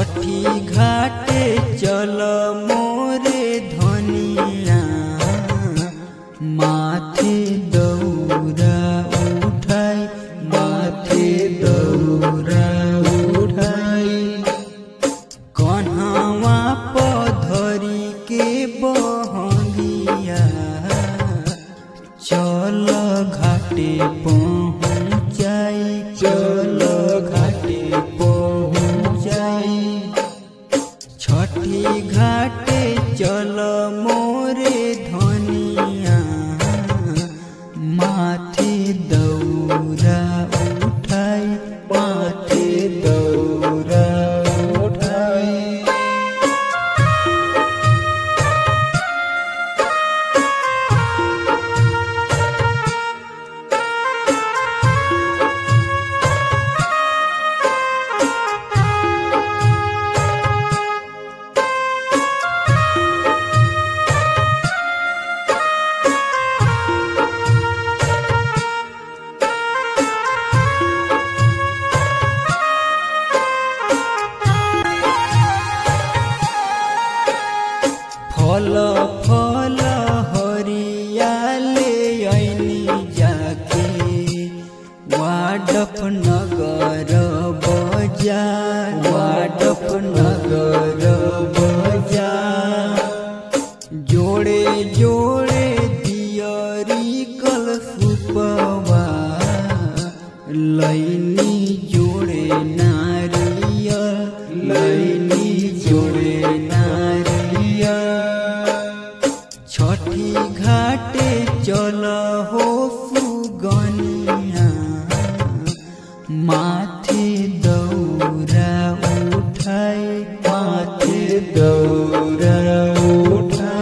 छठी घाटे चल मोरे धनिया माथे दौरा उठाई माथे दौरा उठाई कन्हवा पधरी के बहंगिया चल घाटे पहुँचाई चल घाटे पहुँचाई छठी घाटे चल मोरे धनिया माथे दौरा उठाई माथे दौरा उठाई फल फल हरियाले ऐनी जाके वाडफ नगर बजार वाडफ नगर बजार जोड़े जोड़े दियरी कल सुपवा लैनी जोड़े नारियल लैनी जोड़े नारियल छठी घाटे चल हो सुगनिया माथे दौरा उठाए माथे दौरा उठाए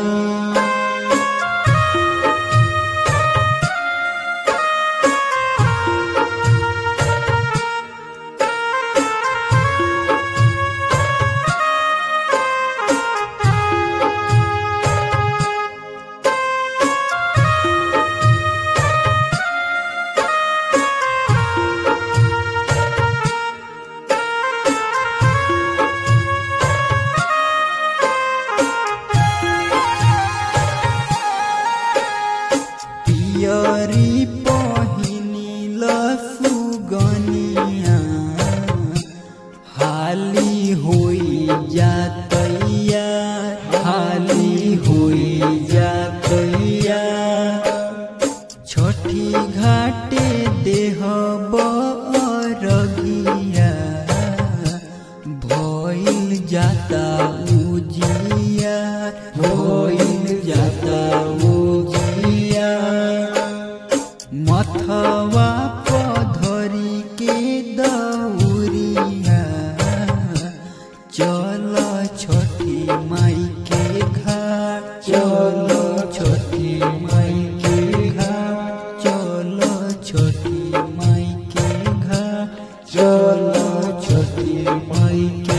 पियरी पहिनिल सुगनिया हाली होई जातैया हाली होई जातैया छठी घाटे देह बरगिया भइल जाता उजिया भइल जाता उजिया मथवा पधरी के दौरिया चल छठी माई के घाट चल छठी माई के घाट चल छठी माई के घाट चल छठी माई के